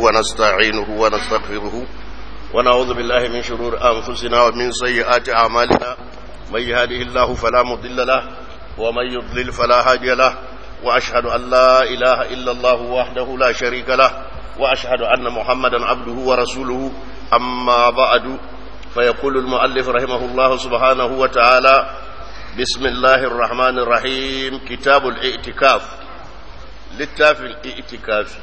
ونستعينه ونستغفره ونعوذ بالله من شرور أنفسنا ومن سيئات أعمالنا من يهده الله فلا مضل له ومن يضلل فلا هادي له وأشهد أن لا إله إلا الله وحده لا شريك له وأشهد أن محمدا عبده ورسوله أما بعد فيقول المؤلف رحمه الله سبحانه وتعالى بسم الله الرحمن الرحيم كتاب الاعتكاف littafin itikafi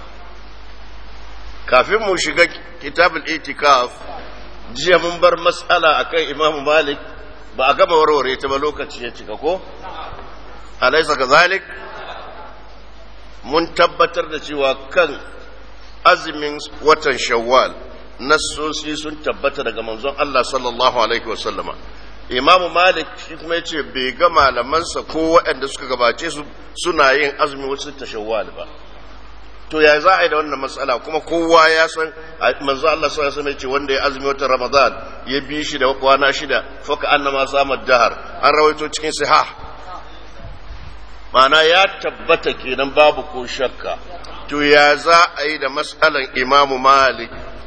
kafin mu shiga kitabul itikaf jiya mun bar matsala akan imamu malik ba a gama warware ta ba lokaci ya cika ko alaisa kazalik mun tabbatar da cewa kan azumin watan shawwal nassosi sun tabbata daga manzon Allah sallallahu alaihi wasallama imamu malik shi kuma yace bai ga malamansa ko waɗanda suka gabace su suna yin azumi wasu tashawwal ba to ya za a yi da wannan matsala kuma kowa ya san manzo Allah sallallahu alaihi wasallam wanda ya azumi watan ramadan ya bi shi da kwana shida faka annama samad dahar an rawaito cikin sahih ma'ana ya tabbata kenan babu ko shakka to ya za a yi da matsalan imamu malik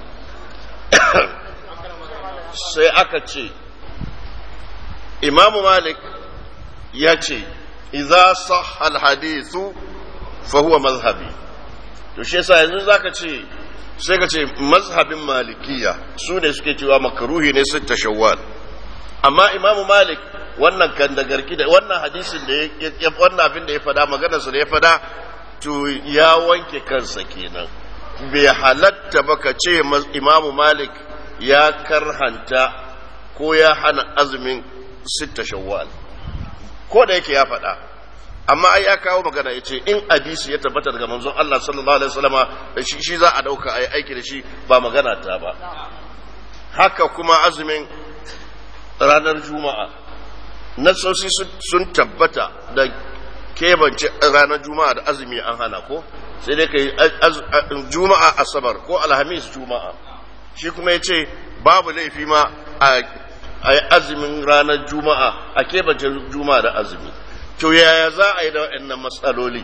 sai aka ce imamu malik ya ce idza sah alhadithu fa huwa mazhabi to shi yasa yanzu zaka ce sai ka ce mazhabin malikiya su ne suke cewa makaruhi ne sun tashawwal amma imamu malik wannan kan da garki da wannan hadisin da ya wannan abin da ya fada maganar sa da ya fada to ya wanke kansa kenan bai halatta ba ka ce imamu malik ya karhanta ko ya hana azumin sitta shawwal ko da yake ya faɗa amma ai ya kawo magana ya ce in hadisi ya tabbata daga manzon Allah sallallahu alaihi wasallama shi, shi za a dauka a yi aiki da shi ba magana ta ba haka kuma azumin ranar juma'a nasosi sun tabbata da kebance ranar juma'a da azumi an hana ko sai dai ka yi juma'a asabar ko alhamis juma'a shi kuma ya ce babu laifi ma a a yi azumin ranar juma'a a kebace juma'a da azumi to yaya za a yi da waɗannan matsaloli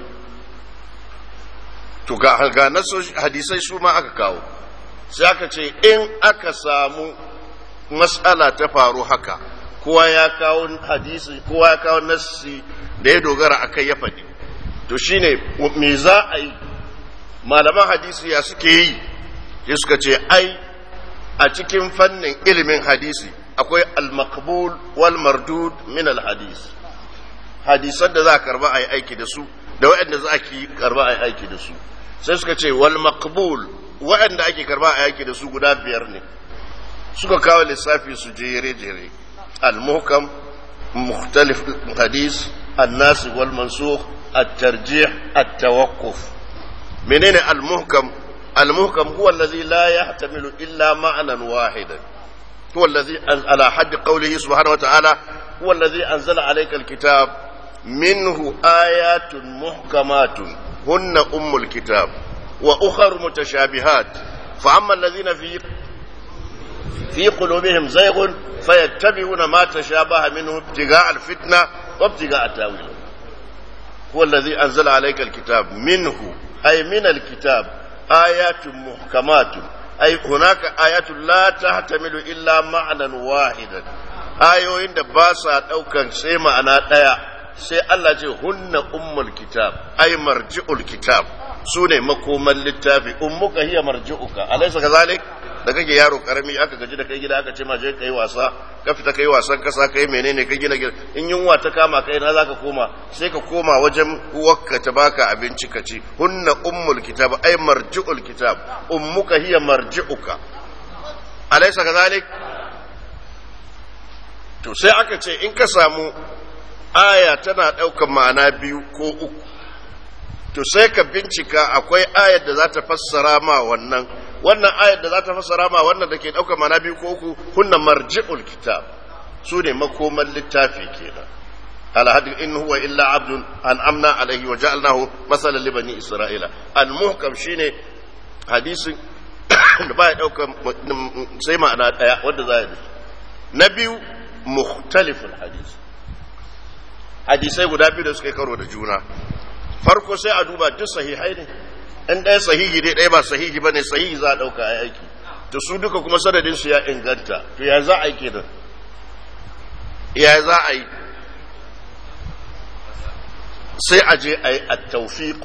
to ga ga hadisai su ma aka kawo sai aka ce in aka samu matsala ta faru haka kowa ya kawo hadisi kowa ya kawo nassi da ya dogara a kai ya faɗi to shine me za a yi malaman hadisi ya suke yi sai suka ce ai a cikin fannin ilimin hadisi akwai al-maqbul wal mardud min al-hadis hadisan da za a karba a yi aiki da su da waɗanda za a ki karba a yi aiki da su sai suka ce wal maqbul waɗanda ake karba a yi aiki da su guda biyar ne suka kawo lissafi su jere jere al-muhkam mukhtalif hadis an-nas wal mansukh at-tarjih at-tawaqquf menene al-muhkam al-muhkam huwa alladhi la yahtamilu illa ma'nan wahidan هو الذي على حد قوله سبحانه وتعالى هو الذي أنزل عليك الكتاب منه آيات محكمات هن أم الكتاب وأخر متشابهات فأما الذين في في قلوبهم زيغ فيتبعون ما تشابه منه ابتغاء الفتنة وابتغاء التاويل هو الذي أنزل عليك الكتاب منه أي من الكتاب آيات محكمات ai hunaka ayatul la tahtamilu illa ma'nan wahidan ayoyin da ba sa daukan sai ma'ana daya sai Allah ce hunna ummul kitab ai marji'ul kitab sune makoman littafi ummuka hiya marji'uka alaysa kazalik da kake yaro karami aka gaji da kai gida aka ce ma je kai wasa ka fita kai wasan kasa kai menene ka gina gida in yunwa ta kama kai na zaka koma sai ka koma wajen uwarka ta baka abinci ka ci hunna ummul kitab ay marji'ul kitab ummuka hiya marji'uka alaysa kadhalik to sai aka ce in ka samu aya tana daukan ma'ana biyu ko uku to sai ka bincika akwai ayar da za ta fassara ma wannan wannan ayar da za ta fassara ma wannan da ke ɗaukar mana biyu ko uku hunna marji'ul kitab su ne makoman littafi kenan alhadin in huwa illa abdun an amna alaihi wa ja'alnahu masalan li bani isra'ila al muhkam shine hadisin da ba ya ɗaukar sai ma'ana ɗaya wanda za ya bi na biyu mukhtaliful hadis hadisai guda biyu da suka yi karo da juna farko sai a duba duk sahihai ne in ɗaya sahihi dai ɗaya ba sahihi ba ne sahihi za a ɗauka a aiki to su duka kuma sanadin su ya inganta to ya za a yi kenan ya za a yi sai a je a yi a taufiku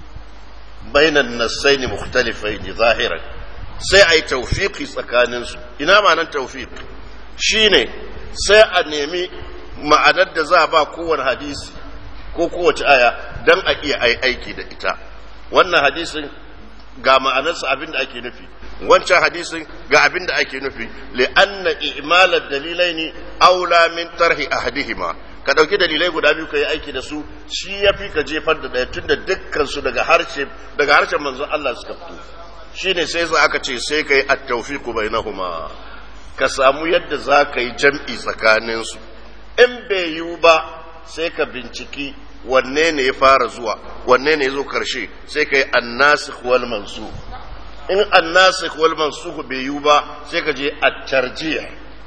bainan nassaini mukhtalifaini zahiran sai a yi taufiki tsakaninsu ina ma'anar taufik shine sai a nemi ma'anar da za a ba kowane hadisi ko kowace aya don a iya aiki da ita wannan hadisin ga ma'anarsa abin da ake nufi wancan hadisin ga abin da ake nufi li'anna i'malar dalilai ne aula min tarhi ahadihima ka ɗauki dalilai guda biyu ka yi aiki da su shi ya fi ka jefar da ɗaya tun da dukkan su daga harshe daga harshen manzon Allah suka fito shine sai za aka ce sai ka yi at-tawfiqu bainahuma ka samu yadda za ka yi jam'i tsakanin su in bai yiwu ba sai ka binciki wanne ne ya fara zuwa wanne ne ya zo karshe sai ka yi annasikh wal mansukh in annasikh wal mansukh bai yiwu ba sai ka je at-tarjih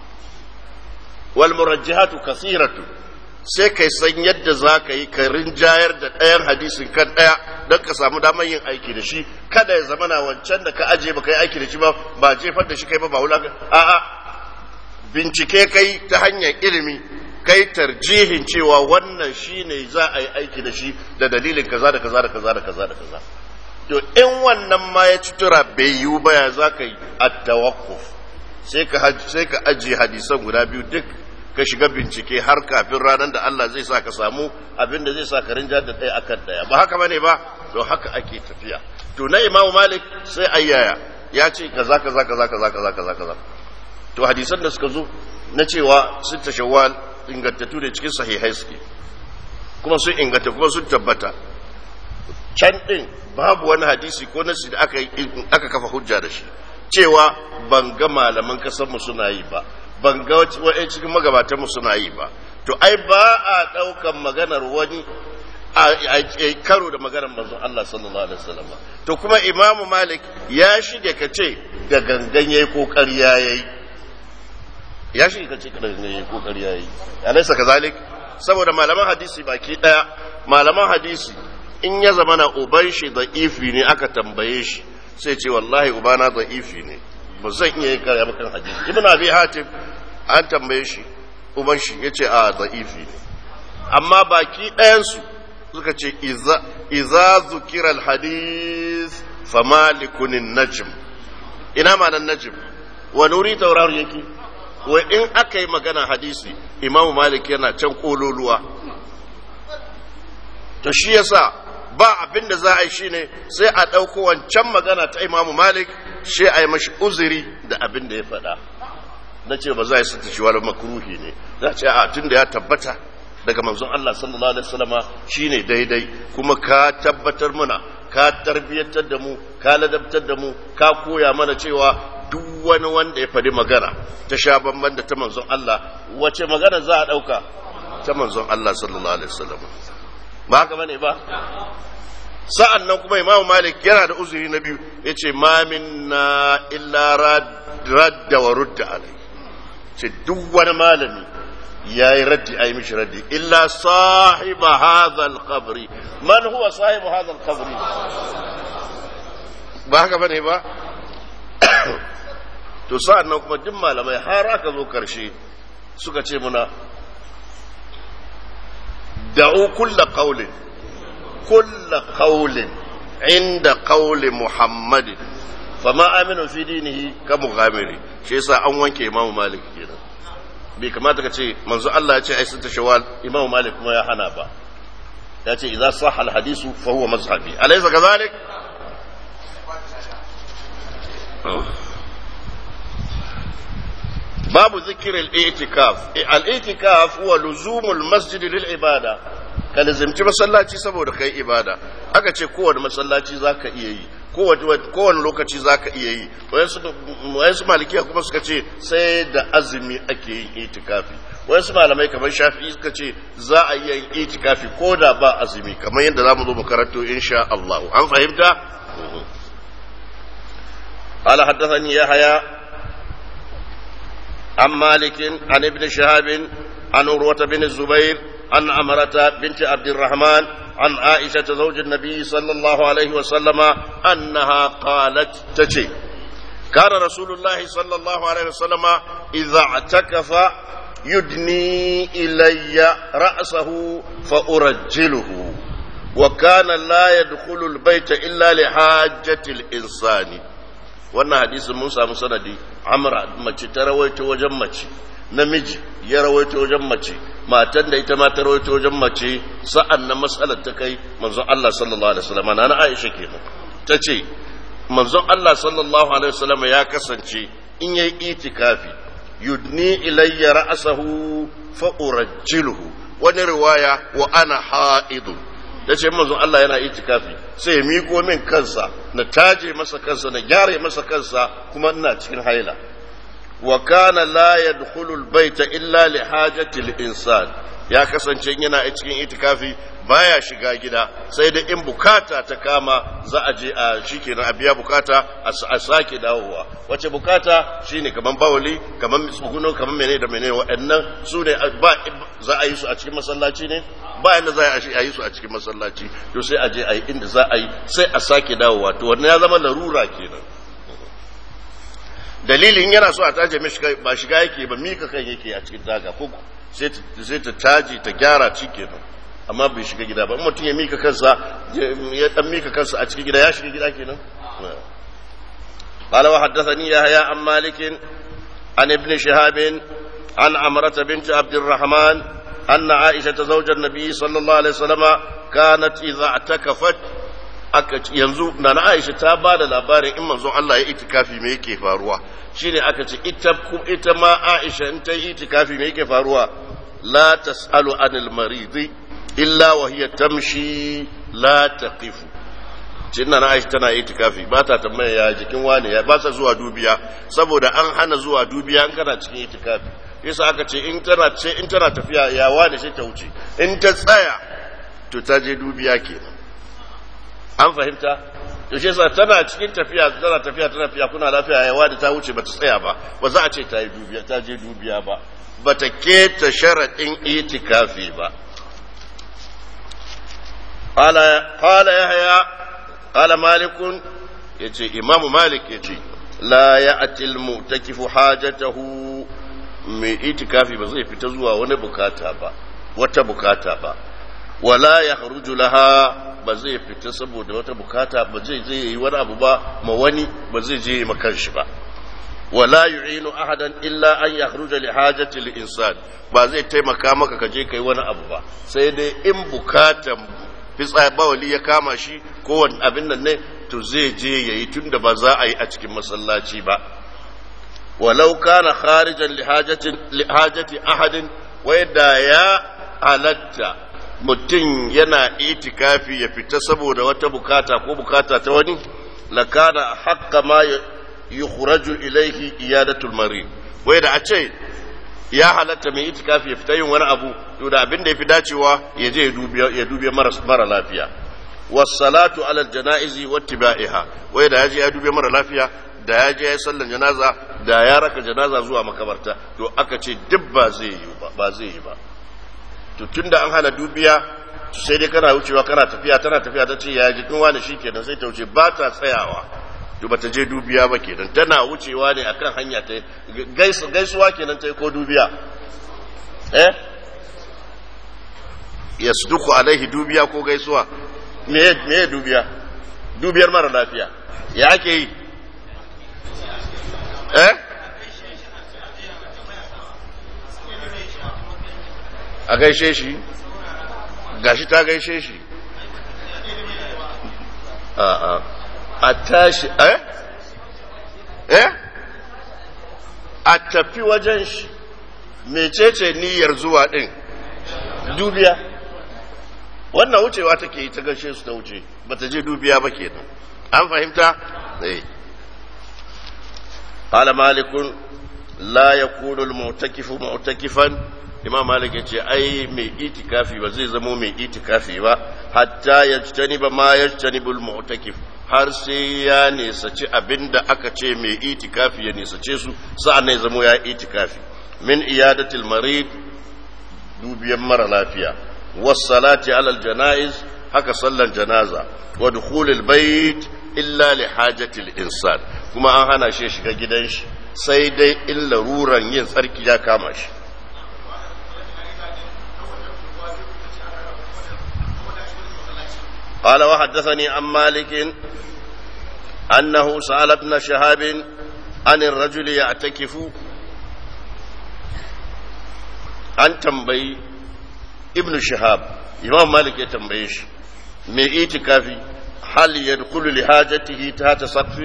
wal murajjihatu kasiratu sai kai san yadda za ka yi ka rinjayar da ɗayan hadisin kan ɗaya don ka samu damar yin aiki da shi kada ya zama na wancan da ka aje ba ka yi aiki da shi ba ba jefar da shi kai ba ba wula a'a bincike kai ta hanyar ilimi kai tarjihin cewa wannan shi ne za a yi aiki da shi da dalilin kaza da kaza da kaza da kaza da kaza to in wannan ma ya ci tura bai yiwu ba ya za ka yi at-tawakkuf sai ka ajiye hadisan guda biyu duk ka shiga bincike har kafin ranar da Allah zai sa ka samu abin da zai sa ka rinja da ɗaya akan ɗaya ba haka bane ba to haka ake tafiya to na Imam Malik sai ayyaya ya ce kaza kaza kaza kaza kaza kaza kaza to hadisan da suka zo na cewa sun tashawwal ingantattu da cikin sahihai suke kuma sun inganta kuma sun tabbata can din babu wani hadisi ko nasi da aka aka kafa hujja da shi cewa ban ga malaman kasar mu suna yi ba ban ga wa'yan cikin magabatanmu suna yi ba to ai ba a ɗaukan maganar wani a karo da maganar manzon Allah sallallahu alaihi wasallam to kuma Imam Malik ya shige ka ce da gangan yayi ko ƙarya yayi ya shige ka ce da gangan yayi ko ƙarya yayi alaysa kazalik saboda malaman hadisi baki daya malaman hadisi in ya zama na uban shi da ifi ne aka tambaye shi sai ce wallahi ubana da ifi ne ba zan iya yi karya bakan hadisi ibn abi hatim an tambaye shi uban shi yace a da'ifi ne amma baki ɗayansu suka ce iza zukira alhadis famalikun najm ina ma nan najm wa nuri taurar yake wa in aka yi magana hadisi imam malik yana can kololuwa to shi yasa ba abin da za a yi shine sai a ɗauko wancan magana ta imam malik shi a yi mashi uzuri da abin da ya faɗa na ce ba za a yi sata shi wani makruhi ne za ce a tun da ya tabbata daga manzon Allah sallallahu alaihi wasallama shine daidai kuma ka tabbatar mana ka tarbiyyantar da mu ka ladabtar da mu ka koya mana cewa duk wani wanda ya faɗi magana ta sha bamban da ta manzon Allah wace magana za a ɗauka ta manzon Allah sallallahu alaihi wasallama ba haka bane ba sa'an nan kuma imamu malik yana da uzuri na biyu ya ce mamin na illa radda wa rudda alai ce duk wani malami ya yi raddi a yi mishi raddi illa sahiba hadhal qabri man huwa sahibu hadhal qabri ba haka bane ba to sa'an nan kuma duk malamai har aka zo karshe suka ce muna da'u kulla qawlin kulla qawlin inda qawli muhammadin fama aminu fi dinihi ka mughamiri shi yasa an wanke imamu malik kenan bai kamata ka ce manzo Allah ya ce ai sita shawal imamu malik kuma ya hana ba ya ce idza sahha al hadisu fa huwa mazhabi alaysa kadhalik babu zikir al-i'tikaf al-i'tikaf huwa luzumul masjid lil ibada ka lazimci masallaci saboda kai ibada aka ce kowane masallaci zaka iya yi kowane lokaci zaka iya yi wayansu malikiya kuma suka ce sai da azumi ake yin itikafi wayansu malamai kamar shafi'i suka ce za a iya yin itikafi ko da ba azumi kamar yadda za mu zo mu karanto insha Allah an fahimta قال حدثني يحيى عن مالك عن ابن شهاب عن عروة بن الزبير عن عمرة بنت عبد الرحمن عن عائشة زوج النبي صلى الله عليه وسلم أنها قالت تجي كان رسول الله صلى الله عليه وسلم إذا اعتكف يدني إلي رأسه فأرجله وكان لا يدخل البيت إلا لحاجة الإنسان wannan hadisin mun samu sanadi amra mace ta rawaito wajen mace namiji ya rawaito wajen mace matan da ita ma ta rawaito wajen mace sa'an na matsalar ta kai manzon Allah sallallahu alaihi wasallam na Aisha kenan ta ce manzon Allah sallallahu alaihi wasallam ya kasance in yayi itikafi yudni ilayya ra'sahu fa urajjiluhu wani riwaya wa ana ha'idun da ce manzon Allah yana itikafi sai ya miko min kansa na taje masa kansa na gyara masa kansa kuma ina cikin haila wa kana la yadkhulu albayta illa li hajati al-insan ya kasance yana cikin itikafi baya shiga gida sai da in bukata ta kama za a je a shikenan a biya bukata a sake dawowa wace bukata shine kaman bawali kaman tsuguno kaman menene da menene waɗannan su ne ba za a yi su a cikin masallaci ne ba inda za a yi su a cikin masallaci to sai a je a yi inda za a yi sai a sake dawowa to wannan ya zama larura kenan dalilin yana so a taje mishi ba shiga yake ba mika kan yake a cikin taga ko sai ta taji ta gyara ci kenan amma bai shiga gida ba mutum ya mika kansa ya dan mika kansa a cikin gida ya shiga gida kenan قال وحدثني يحيى عن مالك عن ابن شهاب عن عمرة بنت عبد الرحمن أن عائشة زوج النبي صلى الله عليه وسلم كانت إذا اعتكفت yanzu na na Aisha ta ba da labarin in manzon Allah ya itikafi me yake faruwa shine aka ce ita ita ma Aisha in ta yi itikafi me yake faruwa la tasalu anil maridi illa wa hiya tamshi la taqifu cinna na Aisha tana itikafi ba ta tambaya ya jikin wani ya ba ta zuwa dubiya saboda an hana zuwa dubiya in kana cikin itikafi yasa aka ce in tana ce in tana tafiya ya wani sai ta wuce in ta tsaya to ta je dubiya kenan an fahimta to shi yasa tana cikin tafiya tana tafiya tana tafiya kuna lafiya ya wani ta wuce bata tsaya ba ba za a ce ta yi dubiya ta je dubiya ba bata keta sharadin itikafi ba qala qala yahya qala malik yace imamu malik yace la ya'ti al-mu'takifu hajatahu mai itikafi ba zai fita zuwa wani bukata ba wata bukata ba wala ya haruju laha ba zai fita saboda wata bukata ba zai je yi wani abu ba ma wani ba zai je yi makan shi ba wala yu'inu ahadan illa an yakhruja li hajati li insan ba zai taimaka maka ka je kai wani abu ba sai dai in bukatan fitsa bawali ya kama shi ko wani abin nan ne to zai je yayi tunda ba za a yi a cikin masallaci ba ولو كان خارجا لحاجة لحاجة أحد ويدا يا halatta mutum yana itikafi ya fita saboda wata bukata ko bukata ta wani lakana haqqa ma yukhraju ilayhi iyadatul marid wai da a ce ya halatta mai itikafi ya fita yin wani abu to da abin da yafi dacewa ya je ya dubiya mara lafiya was-salatu ala al-janaizi wattiba'iha wai da ya je ya dubiya mara lafiya da ya je ya sallan janaza da ya raka janaza zuwa makabarta to aka ce duk ba zai yi ba ba zai yi ba to tunda an hana dubiya sai dai kana wucewa kana tafiya tana tafiya ta ce ya jikin wani shi kenan sai ta wuce ba ta tsayawa to ba ta je dubiya ba kenan tana wucewa ne akan hanya ta gaisuwa kenan ta yi ko dubiya eh yasduku alaihi dubiya ko gaisuwa me me dubiya dubiyar mara lafiya ya ake yi eh a gaishe shi gashi ta gaishe shi a a a tashi eh eh a tafi wajen shi mecece niyyar zuwa din dubiya wannan wucewa take yi ta gaishe su ta wuce bata je dubiya ba kenan an fahimta eh قال مالك لا يكون المعتكف معتكفا imam malik ya ce ai mai itikafi ba zai zamo mai itikafi ba hatta ya ba ma ya janibul mu'takif har sai ya nesaci abinda aka ce mai itikafi ya nesace su sa'an ya zamo ya itikafi min iyadatil marid dubiyan mara lafiya was salati alal janaiz haka sallan janaza wa dukhulul bait illa li hajatil insan kuma an hana shi shiga gidan shi sai dai in laruran yin tsarki ya kama shi قال وحدثني عن مالك أنه سأل ابن شهاب عن الرجل يعتكف an tambayi ibn shahab imam malik ya tambaye shi mai itikafi hal yadkhulu li hajatihi tahta saqfin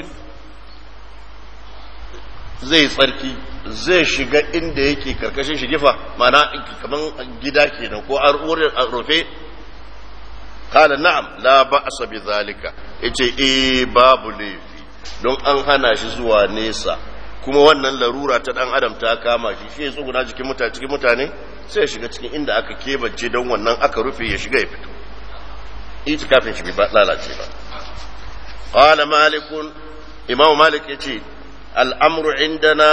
zai tsarki zai shiga inda yake karkashin shigifa mana kaman gida kenan ko an rufe kala na'am la ba'sa bi zalika yace eh babu laifi don an hana shi zuwa nesa kuma wannan larura ta dan adam ta kama shi shi ya tsuguna jikin mutane cikin mutane sai ya shiga cikin inda aka kebance don wannan aka rufe ya shiga ya fito itikafin shi bai lalace ba qala malikun imamu malik yace al'amru indana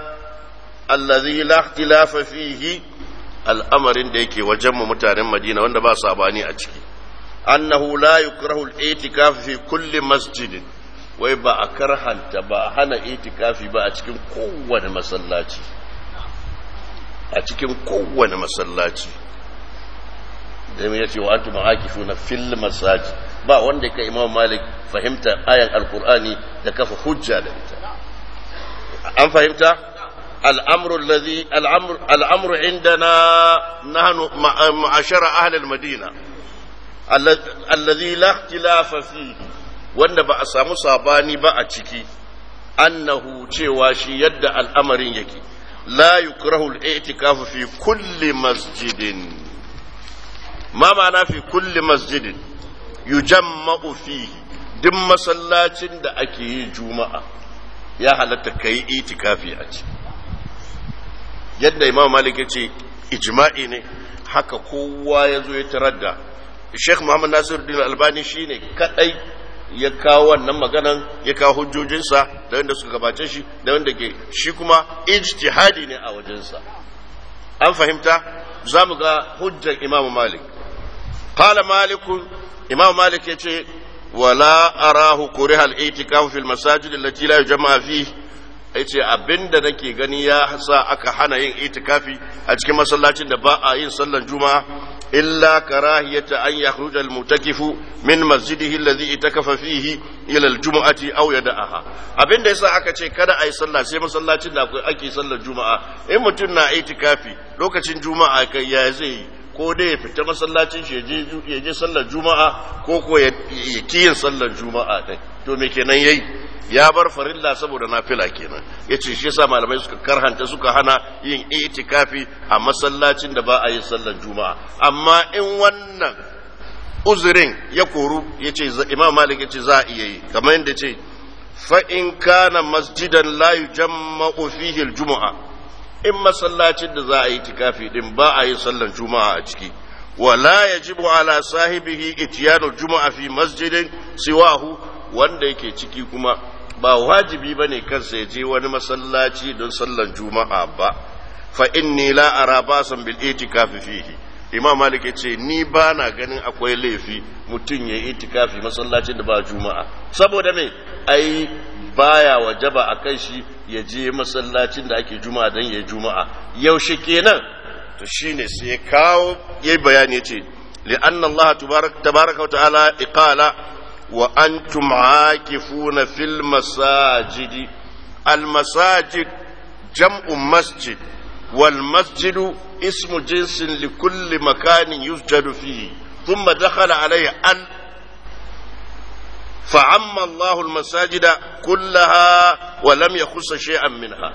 allazi la ikhtilafa fihi al'amarin da yake wajen mu mutanen madina wanda ba sabani a ciki annahu la yukrahu al-i'tikaf fi kulli masjidin wai ba a karhanta ba a hana itikafi ba a cikin kowane masallaci a cikin kowane masallaci da ya ce wa antu ma'akifu na fil masaji ba wanda ka imam malik fahimta ayan alkur'ani da kafa hujja da ita an fahimta al'amru alladhi al'amru al'amru indana nahnu ma'ashara ahli al-madina alladhi la ikhtilafa fihi wanda ba a samu sabani ba a ciki annahu cewa shi yadda al'amarin yake la yukrahu al-i'tikafu fi kulli masjidin ma ma'ana fi kulli masjidin yujamma'u fihi duk masallacin da ake yi juma'a ya halatta kai itikafi a ciki yadda imam malik ya ce ijma'i ne haka kowa ya zo ya tarar da sheikh muhammad nasiruddin albani shine kadai ya kawo wannan maganan ya kawo hujjojinsa da wanda suka gabace shi da wanda ke shi kuma ijtihadi ne a wajensa an fahimta za mu ga hujjar imamu malik qala malikun imamu malik ya ce wala arahu kuriha al-i'tikaf fil masajid allati la yujma fihi yace abinda nake gani ya sa aka hana yin itikafi a cikin masallacin da ba a yin sallar juma'a illa karahiyata an yakhruja al-mutakifu min masjidihi alladhi itakafa fihi ila al-jum'ati aw yada'aha abinda yasa aka ce kada a yi sallah sai masallacin da ake sallar juma'a in mutum na itikafi lokacin juma'a kai ya zai yi ko dai ya fita masallacin shi ya je sallar juma'a ko ko ya kiyin sallar juma'a ɗin to me kenan yayi ya bar farilla saboda nafila kenan ya ce shi yasa malamai suka karhanta suka hana yin itikafi a masallacin da ba a yin sallar juma'a amma in wannan uzurin ya koru ya ce imam malik ya ce za a iya yi kamar yadda ce fa in kana masjidan la yujamma'u fihi al-jumu'a in masallacin da za a yi tikafi din ba a yi sallar juma'a a ciki wala yajibu ala sahibihi ityanu juma'a fi masjidin siwahu wanda yake ciki kuma ba wajibi bane kansa ya je wani masallaci don sallar juma'a ba fa inni la ara basan bil itikafi fihi imam malik yace ni ba na ganin akwai laifi mutum ya yi itikafi masallacin da ba juma'a saboda me ai baya wajaba a kan shi ya je masallacin da ake juma'a don ya juma'a yaushe kenan to shine sai ya kawo yayi bayani yace li'anna Allah tabaraka wa ta'ala iqala wa antum aakifuna fil masajidi al masajid jam'u masjid wal masjidu ismu jinsin li kulli makanin yusjadu fihi ثم دخل عليه أن فعم الله المساجد كلها ولم يخص شيئا منها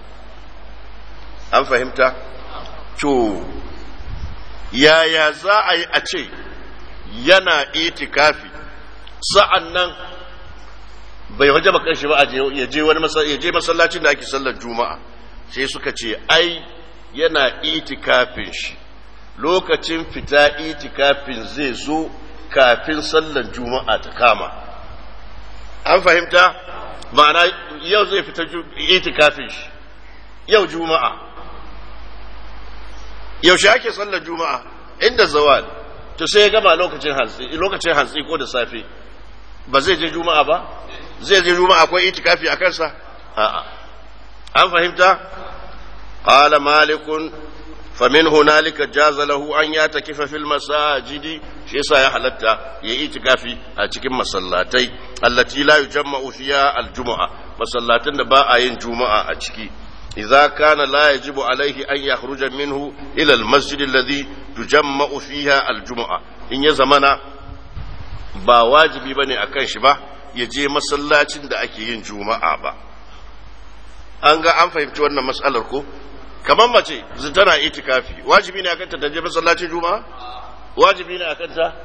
an fahimta to yaya za a yi a ce yana itikafi sa'an nan bai waje ba kanshi ba ya je wani ya je masallacin da ake sallar juma'a sai suka ce ai yana itikafin shi lokacin fita itikafin zai zo kafin sallar juma'a ta kama an fahimta ma'ana yau zai fita itikafin shi yau juma'a yaushe ake sallar juma'a inda zawal to sai ya gama lokacin hantsi lokacin hantsi ko da safe ba zai je juma'a ba zai je juma'a akwai itikafi a kansa a'a an fahimta qala malikun famin hunalika jaza lahu an ya takifa fil masajidi shi yasa ya halatta ya itikafi a cikin masallatai allati la yujamma'u fiha aljum'a masallatan da ba a yin juma'a a ciki idza kana la yajibu alaihi an yakhruja minhu ila almasjid alladhi tujamma'u fiha aljum'a in ya zamana ba wajibi bane akan shi ba ya je masallacin da ake yin juma'a ba an ga an fahimci wannan mas'alar ko kamar mace tana itikafi wajibi ne akan ta ta je masallacin juma'a wajibi ne akan ta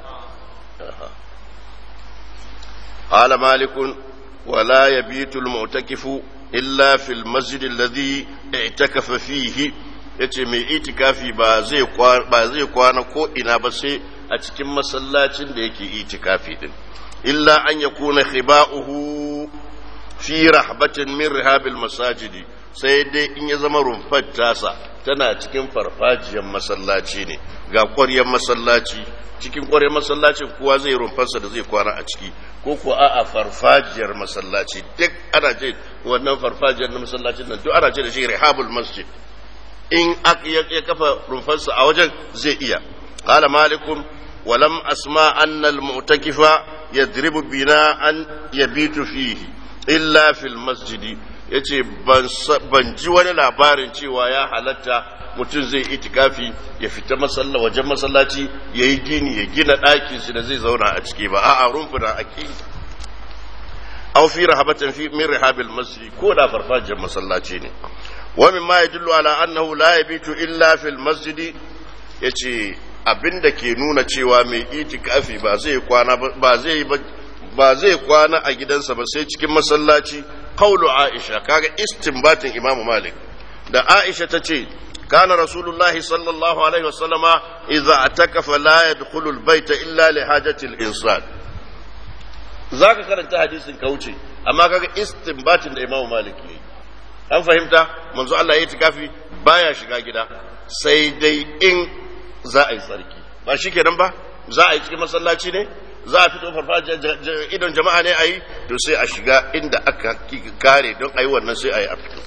قال مالك ولا يبيت المعتكف إلا في المسجد الذي اعتكف فيه yace mai itikafi ba zai kwana ko ina ba sai a cikin masallacin da yake itikafi din illa an ya kuna khiba'uhu fi rahbatin min rihabil masajidi sai dai in ya zama rumfar tasa tana cikin farfajiyar masallaci ne ga ƙwaryar masallaci cikin ƙwaryar masallacin kowa zai rumfarsa da zai kwana a ciki ko ko a farfajiyar masallaci duk ana ce wannan farfajiyar na masallacin nan duk ana ce da shi rihabul masjid in ya kafa rumfarsa a wajen zai iya qala malikum walam asma anna al mu'takifa yadribu bina an yabitu fihi illa fil masjidi yace ban ji wani labarin cewa ya halatta mutum zai itikafi ya fita masalla wajen masallaci ya yi gini ya gina ɗakin shi da zai zauna a ciki ba a'a rumfuna ake aw fi rahabatin fi min rihabil masjid ko da farfajiyar masallaci ne wa min ma yadullu ala annahu la yabitu illa fil masjid yace abinda ke nuna cewa mai itikafi ba zai kwana ba zai ba zai kwana a gidansa ba sai cikin masallaci qaulu aisha kaga istinbatin imam malik da aisha tace kana rasulullahi sallallahu alaihi wasallama idza atakafa la yadkhulu albayta illa li hajati al-insan zaka karanta hadisin ka wuce amma kaga istinbatin da imam malik yayi an fahimta manzo Allah ya tikafi baya shiga gida sai dai in za a yi tsarki ba shikenan ba za a yi cikin masallaci ne za a fito farfajiyar idon jama'a ne a yi to sai a shiga inda aka kare don a yi wannan sai a yi a fito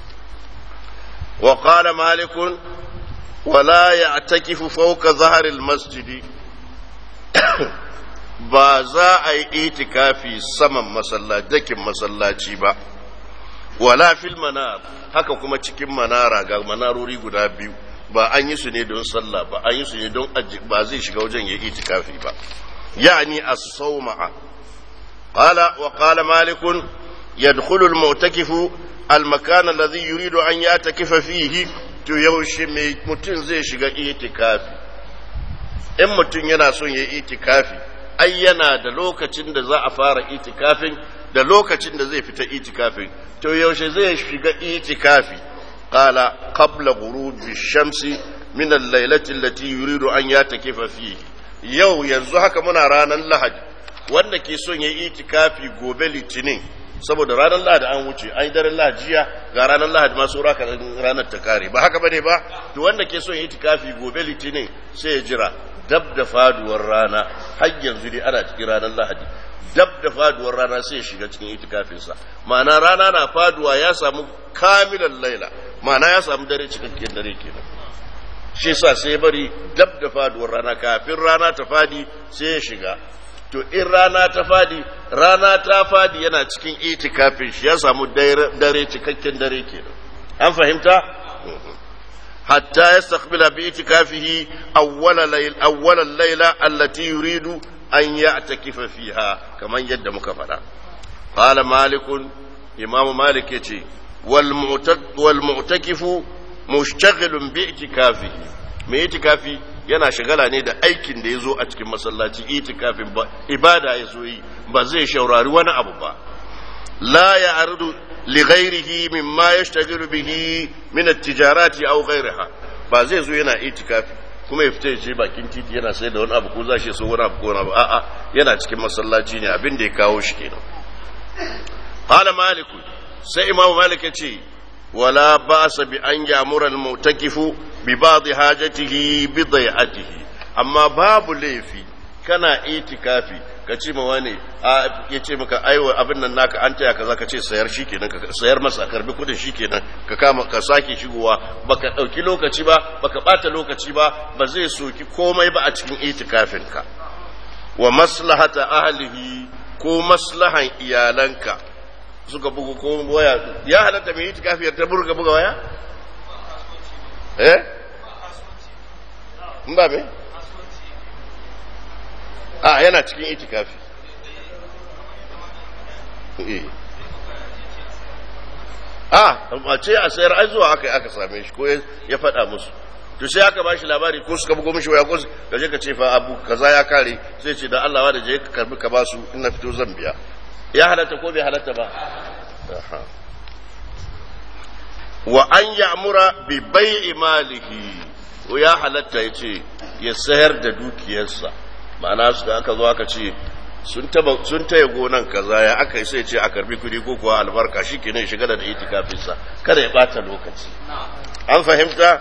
wa qala malikun wala ya'takifu fawqa zaharil masjidi ba za a yi itikafi saman masallaci dakin masallaci ba wala fil manar haka kuma cikin manara ga manarori guda biyu ba an yi su ne don sallah ba an yi su ne don ba zai shiga wajen ya itikafi ba يعني الصومعة قال وقال مالك يدخل المعتكف المكان الذي يريد أن يعتكف فيه to yaushe mai mutum zai shiga itikafi in mutum yana son ya itikafi ai yana da lokacin da za a fara itikafin da lokacin da zai fita itikafin to yaushe zai shiga itikafi qala qabla ghurubi shamsi min al-lailati allati yuridu an yatakifa fihi yau yanzu haka muna ranar lahadi wanda ke son ya yi itikafi gobe litinin saboda ranar lahadi an wuce an yi daren lahajiya ga ranar lahadi masu raka ranar ta kare ba haka bane ba to wanda ke son ya yi itikafi gobe litinin sai ya jira dab da faduwar rana har yanzu dai ana cikin ranar lahadi dab da faduwar rana sai ya shiga cikin itikafinsa ma'ana rana na faduwa ya samu kamilan laila ma'ana ya samu dare cikakken dare kenan shi sa sai bari dab da faduwar rana kafin rana ta fadi sai ya shiga to in rana ta fadi rana ta fadi yana cikin itikafin shi ya samu dare cikakken dare kenan an fahimta hatta yastaqbila bi itikafihi awwala layl awwala layla allati yuridu an ya'takifa fiha kaman yadda muka faɗa qala malikun imam malik yace wal mu'takifu mushtaghilun bi itikafihi mai itikafi yana shagala ne da aikin da ya zo a cikin masallaci itikafin ba ibada ya zo yi ba zai shaurari wani abu ba la ya ardu li ghairihi mimma yashtaghilu bihi min at-tijarati aw ghayriha ba zai zo yana itikafi kuma ya fita ya ce bakin titi yana sai da wani abu ko za shi so wani abu ko wani abu a'a yana cikin masallaci ne abin da ya kawo shi kenan qala malik sai imamu malik ya ce ولا باس بان يامر المعتكف ببعض حاجته بضيعته amma babu laifi kana itikafi ka ce ma wani ya ce maka aiwa abin nan naka an taya kaza ka ce sayar shi kenan ka sayar masa karbi kudin shi kenan ka kama ka sake shigowa baka dauki lokaci ba baka bata lokaci ba ba zai soki komai ba a cikin itikafin ka wa maslahata ahlihi ko maslahan iyalanka suka bugu ko waya ya halatta mai itikafi ta burga buga waya eh ba me a yana cikin itikafi a ce a sayar ai zuwa aka aka same shi ko ya faɗa musu to sai aka bashi labari ko suka bugo mishi waya ko ka je ka ce fa abu kaza ya kare sai ce da Allah da je ka karbi ka basu ina fito zan biya ya halatta ko bai halatta ba wa an ya'mura bi bai'i malihi ko ya halatta yace ya sayar da dukiyarsa ma'ana su da aka zo aka ce sun taba sun taya gonan kaza ya aka yi sai ce a karbi kudi ko kuwa albarka shikenan shiga da itikafin sa kada ya bata lokaci an fahimta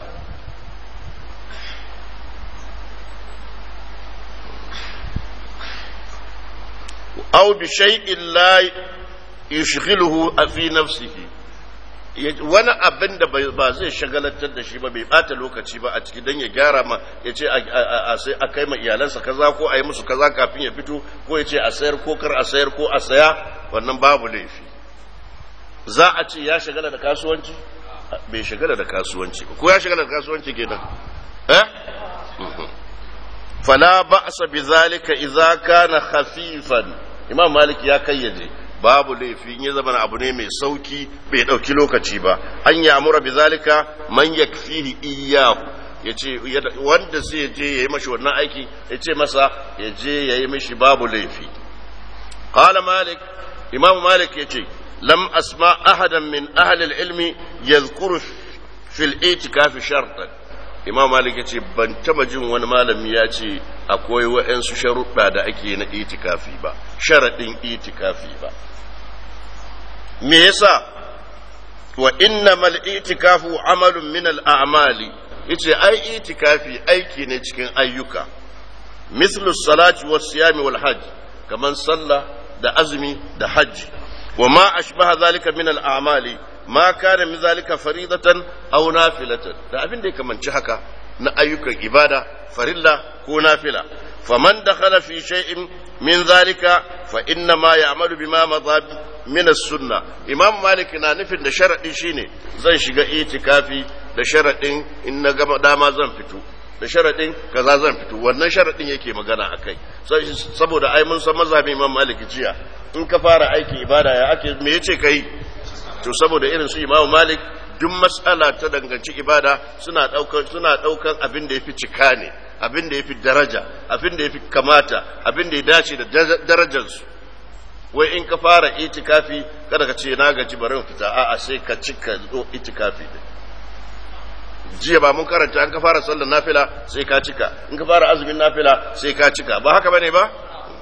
aw bi shay'in la yushghiluhu fi nafsihi wani abin da ba zai shagalatar da shi ba bai bata lokaci ba a ciki don ya gyara ma ya ce a kai ma iyalansa kaza ko a yi musu kaza kafin ya fito ko ya ce a sayar ko kar a sayar ko a saya wannan babu laifi za a ce ya shagala da kasuwanci bai shagala da kasuwanci ba ko ya shagala da kasuwanci kenan eh fala ba'sa bi zalika idza kana khafifan imam malik ya kayyade babu laifi in ya zama abu ne mai sauki bai dauki lokaci ba an ya amura bi zalika man yakfihi iyyahu yace wanda zai je yayi mashi wannan aiki yace masa ya je yayi mashi babu laifi qala malik imam malik yace lam asma ahadan min ahli al-ilmi yadhkuru fi al-i'tikaf shartan imam malik yace ban taba jin wani malami ya ce akwai wa'ansu sharuɗa da ake na itikafi ba sharaɗin itikafi ba me yasa wa innamal itikafu amalun min al-a'mali yace ai itikafi aiki ne cikin ayyuka mislu salati was siyami wal hajj kaman sallah da azumi da hajji wa ma ashbaha zalika min al-a'mali ma kana min zalika faridatan aw nafilatan da abin da ya kamanci haka na ayyukan ibada farilla ko nafila faman dakhala fi shay'in min zalika fa inna ma ya'malu bima madha min as-sunna imam malik na nufin da sharadi shine zan shiga itikafi da sharadin in na gama dama zan fito da sharadin kaza zan fito wannan sharadin yake magana akai saboda ai mun san mazhabin imam malik jiya in ka fara aikin ibada ya ake me yace kai to saboda irin su imam malik duk mas'ala ta danganci ibada suna daukar suna daukan abin da yafi cika ne abin da yafi daraja abin da yafi kamata abin da ya dace da darajar su wai in ka fara itikafi kada ka ce na gaji bari in fita a'a sai ka cika zo itikafi din jiya ba mun karanta an ka fara sallar nafila sai ka cika in ka fara azumin nafila sai ka cika ba haka bane ba